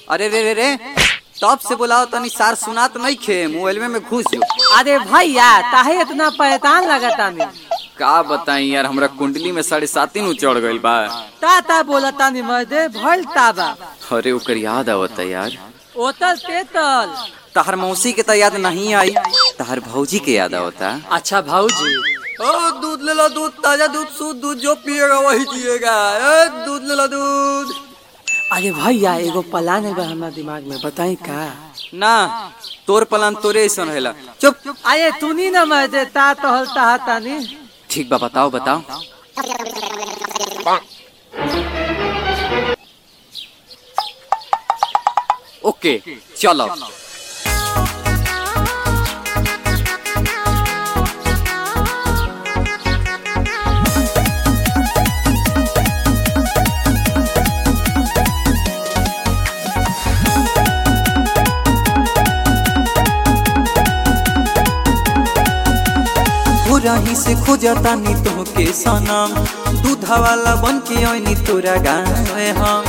अरे रे रे रे तब से बुलाओ तनी सार सुनात नहीं खे मोबाइल में घुस जो अरे भैया काहे इतना परेशान लगता नहीं का बताई यार हमरा कुंडली में साढ़े सात नु चढ़ गइल बा ता ता बोलता नहीं मर्दे भइल ताबा अरे ओकर याद आवता यार ओतल तेतल तहर मौसी के तो याद नहीं आई तहर भौजी के याद आवता अच्छा भाऊजी ओ दूध ले लो दूध ताजा दूध शुद्ध दूध जो पिएगा वही जिएगा ए, दूध ले लो दूध अरे भैया एगो प्लान है हमारे दिमाग में बताई का ना तोर पलान तोरे ऐसा रहेला चुप अरे तूनी ना मर्दे ता तो हल ता तानी ठीक बा बताओ बताओ ओके चलो रही से खोजता नी तो के सनम दूधा वाला बन के ओनी तोरा गावे हम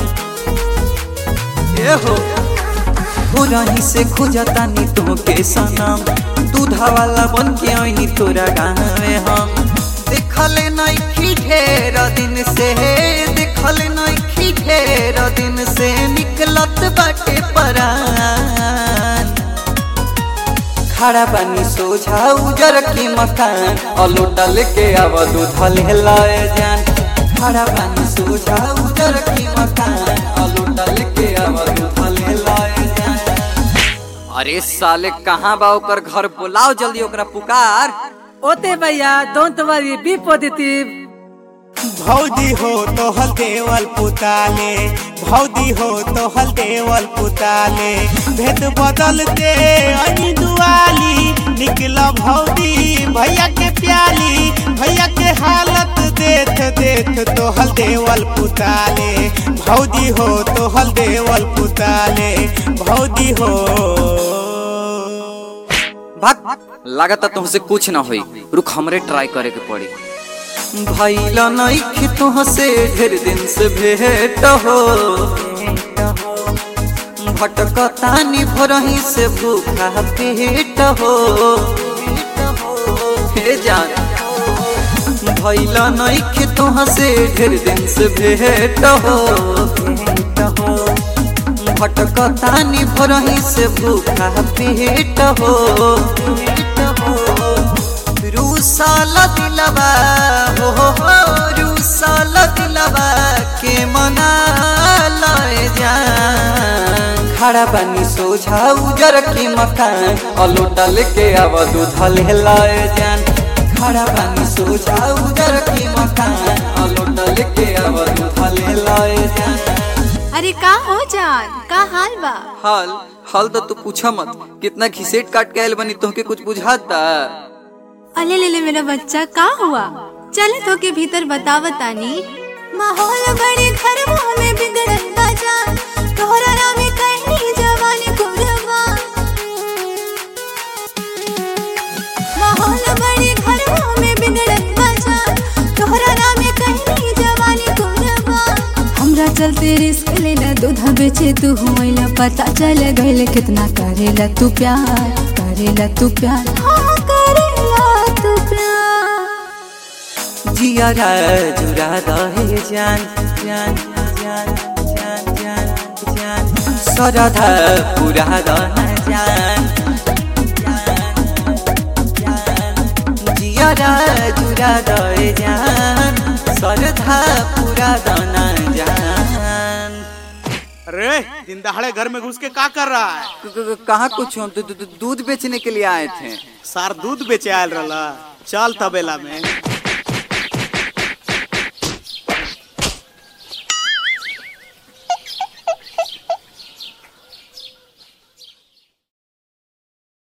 ए हो हो रही से खोजता नी तो के सनम दूधा वाला बन के ओनी तोरा गावे हम देखले नहीं ढेर दिन से देखले नहीं ढेर दिन से निकलत बाटे परान खड़ा पानी सोझा उजर की मकान अलोटा लेके आवा दूध ले लाए जान खड़ा पानी सोझा उजर की मकान अलोटा लेके आवा दूध ले लाए जान अरे साले कहाँ बा ओकर घर बुलाओ जल्दी ओकरा पुकार ओते भैया डोंट वरी बी पॉजिटिव भौजी हो तो हल देवल पुताले भौजी हो तो हल देवल पुताले भेद बदल दे अनी दुआली निकला भौजी भैया के प्याली भैया के हालत देख देख तो हल देवल पुताले भौजी हो तो हल देवल पुताले भौजी हो भाग लागता तुमसे कुछ ना होई रुक हमरे ट्राई करे के पड़ी भैला नहीं तुह से ढेर दिन से भेट हो भटकतानी भरही से भूखा पेट हो हे जान भैला नहीं तुह से ढेर दिन से भेट हो भटकतानी भरही से भूखा पेट हो रूसाल दिलवा हो हो हो रूसाल दिलवा के मना लए जान खड़ा पानी सोझा उजर के मकान अलोटा लेके आवा दूध ले लाए जान खड़ा पानी सोझा उजर के मकान अलोटा लेके आवा दूध ले लाए जान अरे का हो जान का हाल बा हाल हाल तो तू पूछा मत कितना घिसेट काट के आयल बनी तोहके कुछ बुझाता अले ले ले मेरा बच्चा का हुआ चले तो के भीतर बतावतानी माहौल बड़े घर में बिगड़ल बा जान तोहरा नाम कहनी जवानी कुरबा माहौल बड़े घर में बिगड़ल बा जान तोहरा नाम कहनी जवानी कुरबा हमरा चलते रिस्क लेला दूधा बेचे तू होइला पता चल गइल कितना करेला तू प्यार करेला तू प्यार हाँ करेला तू प्यार जिया जुरा दहे जान जान जान जान जान जान सरधा पूरा दह जान जिया जुरा दहे जान सरधा पूरा दना जान अरे दिन दहाड़े घर में घुस के का कर रहा है क- क- कहाँ कुछ हम तो दू- दू- दूध बेचने के लिए आए थे सार दूध बेचे आयल रहा चल तबेला में